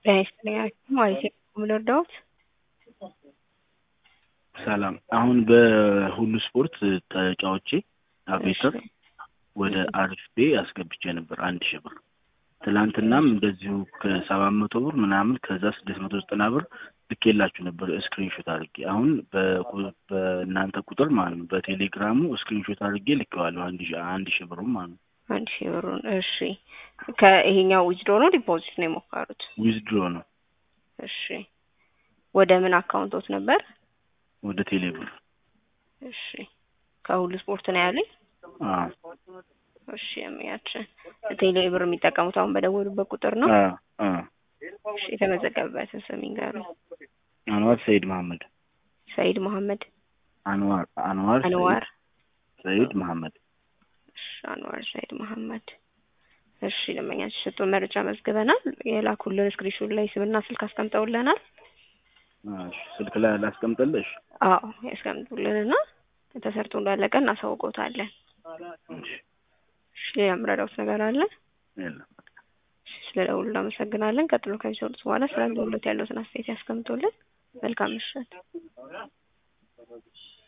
ጤና ይስጥልኝ ማለት ነው ልርዳዎት? ሰላም አሁን በሁሉ ስፖርት ተጫውቼ አቬተር ወደ አርፌ አስገብቼ ነበር አንድ ሺህ ብር ትላንትናም እንደዚሁ ከሰባት መቶ ብር ምናምን ከዛ ስድስት መቶ ዘጠና ብር ልኬላችሁ ነበር ስክሪንሾት አድርጌ አሁን በእናንተ ቁጥር ማለት ነው በቴሌግራሙ ስክሪንሾት አድርጌ ልኬዋለሁ አንድ ሺህ አንድ ሺህ ብሩም ማለት ነው አንድ ሺህ ብሩን እሺ ከይሄኛው ዊዝድሮ ነው ዲፖዚት ነው የሞከሩት ዊዝድሮ ነው እሺ ወደ ምን አካውንቶት ነበር ወደ ቴሌብር እሺ ከሁሉ ስፖርት ነው ያለኝ አዎ እሺ የሚያችን ቴሌ ብር የሚጠቀሙት አሁን በደወሉበት ቁጥር ነው አዎ አዎ እሺ የተመዘገበበትን ስም ይንገሩኝ አንዋር ሰይድ መሐመድ ሰይድ መሐመድ አንዋር አንዋር አንዋር ሰይድ መሐመድ እሺ አንዋር ሰይድ መሐመድ እሺ ደንበኛችን የሰጡን መረጃ መዝግበናል የላኩልን ስክሪንሾት ላይ ስምና ስልክ አስቀምጠውልናል እሺ ስልክ ላይ ላስቀምጥልሽ አዎ ያስቀምጡልንና ተሰርቶ እንዳለቀ እናሳውቆታለን እሺ የምረዳውት ነገር አለ የለም ስለ ደውሉ እናመሰግናለን ቀጥሎ ከሚሰሩት በኋላ ስለ ደውሎት ያለውትን አስተያየት ያስቀምጡልን መልካም ምሽት